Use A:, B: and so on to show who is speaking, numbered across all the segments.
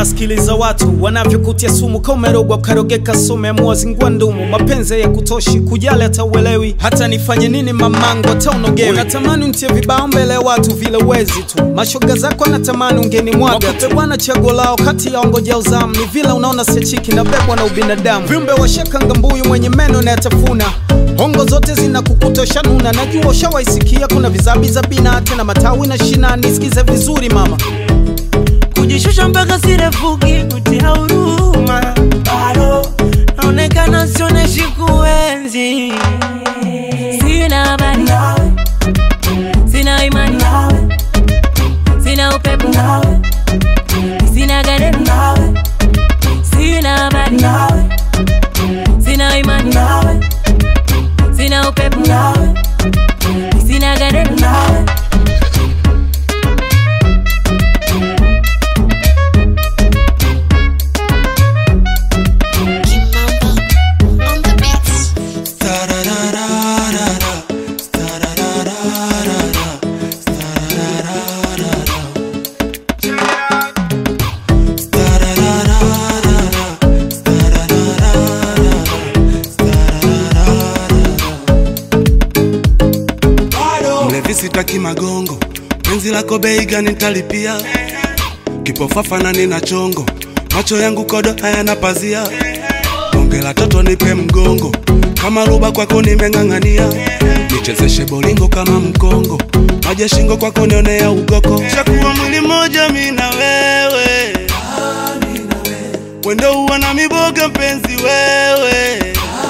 A: unasikiliza watu wanavyokutia sumu ka umerogwa ukarogeka sume muwazingua ndumu mapenzi ya kutoshi kujali hata uelewi hata nifanye nini mamangu hata unogewi unatamani untie vibao mbele ya watu vile wezi tu mashoga zako anatamani ungeni mwaga wakupe bwana chaguo lao kati ya ongoja uzamu ni vile unaona sechiki na bebwa na ubinadamu viumbe washakanga mbuyu mwenye meno na yatafuna hongo zote zinakukutosha nuna najua ushawaisikia kuna vizabiza bina tena matawi na shina nisikize vizuri mama
B: kujishusha mpaka sirefuki kutia huruma bado naonekana sioneshi kuenzi sina habari nawe sina imani nawe sina upepo nawe sina garemu nawe sina habari nawe sina imani nawe sina upepo nawe sina garemu nawe
C: on the beats.
D: mlevi sitaki magongo penzi lako bei gani nitalipia kipofafana nina chongo macho yangu kodo hayana pazia bonge la toto nipe mgongo kama ruba kwako nimeng'ang'ania nichezeshe bolingo kama mkongo maji shingo kwako nionea ugoko shakuwa mwili moja mi na wewe wendo huwa na miboga mpenzi wewe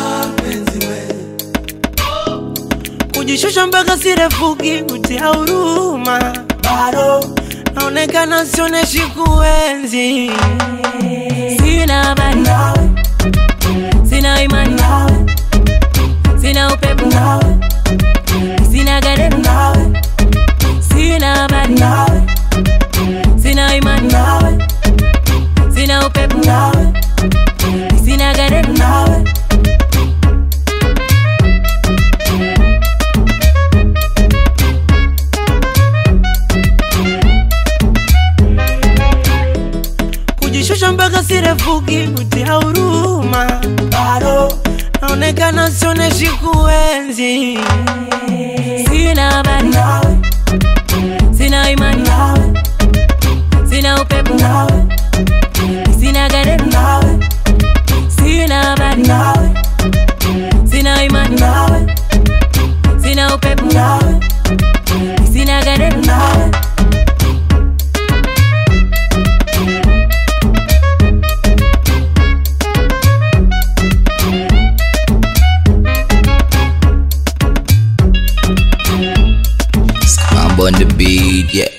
B: kujishusha mpaka sirefuki kutia huruma bado naonekana sioneshi kuenzi sina habari nawe sina imani nawe sina upepo nawe sina garemu nawe sina habari nawe sina imani nawe sina upepo nawe sina garemu nawe kujishusha mpaka sirefuki kutia huruma bado naonekana sioneshi kuenzi sina habari nawe sina imani nawe sina upepo nawe sina garemu nawe sina habari nawe sina imani nawe sina upepo nawe sina garemu nawe
E: I'm on the beat, yeah.